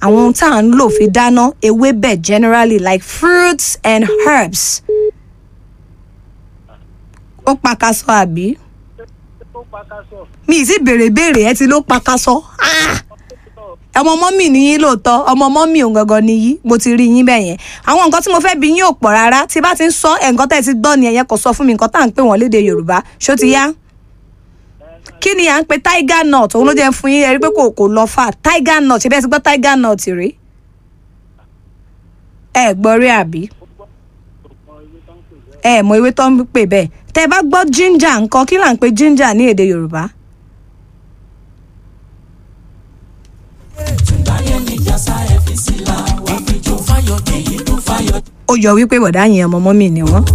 àwọn ohun tá à ń lò fi dáná ewébẹ̀ generally like fruits and herbs ó pakasọ àbí ó pakasọ mi ì sì béèrè béèrè ẹ ti ló pakasọ Ah! ọmọ mọ́mì ni yín lóòótọ́ ọmọ mọ́mì òun gangan ni yín mo ti rí yín bẹ́ẹ̀ yẹn àwọn nǹkan tí mo fẹ́ bi yín ò pọ̀ rárá tí bá ti ń sọ ẹ̀ nǹkan tẹ́ ẹ ti gbọ́ ni ẹ̀yẹn kò sọ fún mi nǹkan tá à ń pè wọ́n léde yorùbá ṣó ti yá kí ni à ń pe tiger nut òun ló jẹ́ fún yín ẹ rí pé kò kò lọ fà tiger nut ṣe bẹ́ẹ̀ ti gbọ́ tiger nut rí ẹ gbọ́ rí àbí ẹ mọ ewé tó ń pè bẹ́ẹ̀ tẹ́ ẹ bá gbọ́ ginger nǹkan kí là ń pe ginger ní èdè yorùbá ó yọ wípé bọ̀dá yẹn ọmọ mọ́mì ni wọ́n.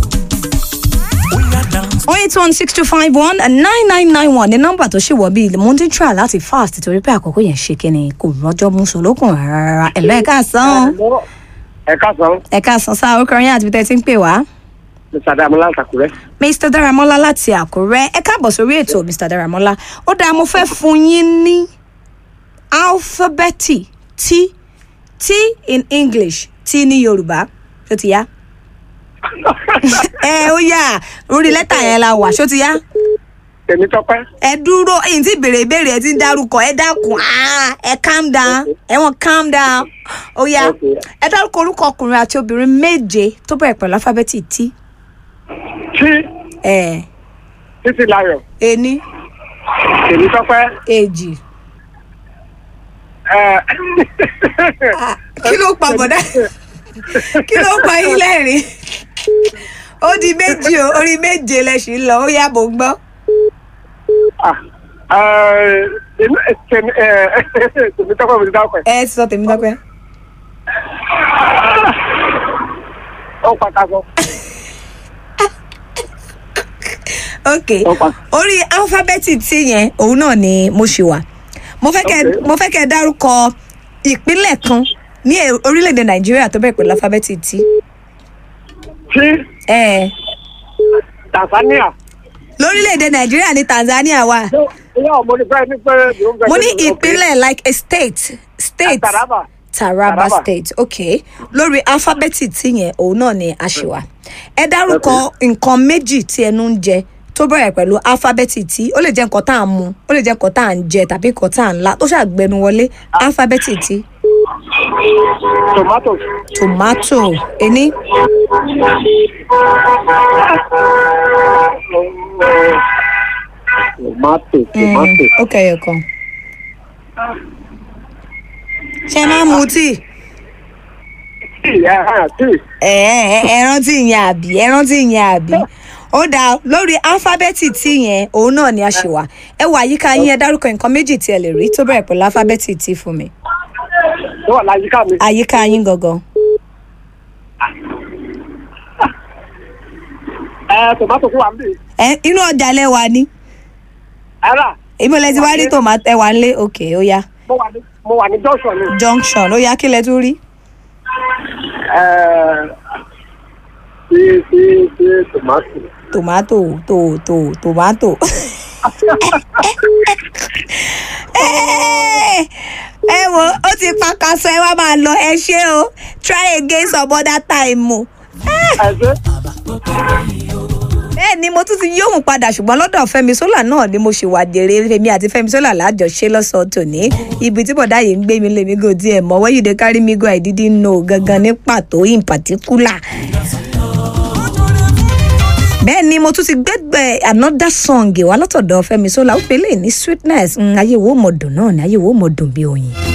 oh eight one six two five one nine nine nine one ní nọ́mbà tó ṣì wọ bíi mo ti ń try láti fast torí pé àkókò yẹn ṣe kíni kò rọjọ́ mú solókùn rárá ẹ̀lọ́ ẹ̀ka sàn ẹ káàsán ẹ̀ka sàn sáà orúkọ yẹn àti bí tẹ́ ti ń pè wá. mr adamola àtàkùrẹ mr daramola láti àkúrẹ́ ẹ káàbọ̀ sórí ètò mr daramola ó dáa mo fẹ́ fún yín ní alphabeti t t in english t ní yorùbá ṣó ti yá ẹ ó yá orí lẹ́tà yẹn la wà ṣó ti yá tèmi tọpẹ ẹ dúró ẹyìn tí béèrè ìbéèrè ẹ ti ń dárúkọ ẹ dákun ah, ẹ calm down ẹ wọn calm down ó yá Okay. ẹ dárúkọ orúkọ ọkùnrin àti obìnrin méje tó bẹ̀rẹ̀ pẹ̀lú alifábẹ́ẹ̀tì t tí ẹ títí láyọ ení tèmi tọpẹ èjì ẹ Ah, kí ló pa bọ̀dá kí ló pa yín lẹ́rìn ó di méjì o orí méje lẹ́sìn lọ ó yá bò ń gbọ́ ah, ẹ, èmi- ẹ, tèmi ẹ, tèmi tọpẹ mo ti dákọ ẹ ẹ ti sọ tèmi dọ́pẹ́ ó pakasọ ok ó pa orí alifábẹ́ẹ̀tì t yẹn òun náà ni mo ṣì wà mo fẹ́ kẹ́ Okay. mo fẹ́ kẹ́ dárúkọ ìpínlẹ̀ kan ní e- orílẹ̀-èdè nàìjíríà tó bẹ̀rẹ̀ pẹ̀lú alifábẹ́ẹ̀tì t tí ẹ tanzania lórílẹ̀-èdè nàìjíríà ní tanzania wà ilé ọmọ ní bẹ́ẹ̀ ní pé mo ní ìpínlẹ̀ like a state state taraba taraba Taraba. state ok lórí alifábẹ́ẹ̀tì tí yẹn òun náà ni a ṣì wà ẹ dárúkọ nǹkan méjì tí ẹnu ń jẹ tó bẹ̀rẹ̀ pẹ̀lú alifábẹ́ẹ̀tì tí ó lè jẹ́ nǹkan tá à ń mu ó lè jẹ́ nǹkan tá à ń jẹ tàbí nǹkan tá à ń la tó ṣàgbẹnu wọlé alifábẹ́ẹ̀tì tí tomatoes tomato ení tomato tomato ó kẹyọ kan ṣe máa ń mu tíì tí ẹ hàn tí ẹ ẹ ẹ rántí yẹn àbí ẹ rántí yẹn àbí ó dáa lórí alifábẹ́ẹ̀tì tí yẹn òun náà ni a ṣe wà ẹ wà àyíká yín ẹ dárúkọ nǹkan méjì tí ẹ lè rí tó bẹ̀rẹ̀ pẹ̀lú alifábẹ́ẹ̀tì tí fún mi tó wà láyìíká mi àyíká yín gangan ẹ tomato fún wa níbí ẹ inú ọjà lẹ́wà ni ẹ rà ìmọ̀lẹ́ ti wá rí tòmátò ẹ̀wà ńlẹ̀ òkè ó yá mo wà ní mo wà ní junction ni junction ó yá kí lẹ tún rí ẹ sí sí sí tomato tòmátò tò tò tòmátò. ẹ ẹ wo ó ti pa kaṣọ ẹ wá máa lọ ẹ ṣé o try again some other time o. ẹ ṣe bẹ́ẹ̀ ni mo tún ti yóhùn padà ṣùgbọ́n lọ́dọ̀ fẹ́mi sólà náà ni mo ṣe wà jèrè fẹ́mi àti fẹ́mi sólà lájọṣe lọ́sọ̀ọ́ tòní ibi tí bọ̀dá yìí ń gbé mi lèmi gò díẹ̀ mọ́ where you dey carry me go I didn't know gangan ní pàtó in particular. bẹ́ẹ̀ ni mo tún ti gbẹ́gbẹ́ another song wá látọ̀dọ̀ fẹ́mi sólà ó pe lè ní sweetness mm, ayé wo mọ̀ dùn náà ni ayé wo mọ̀ dùn bí oyin.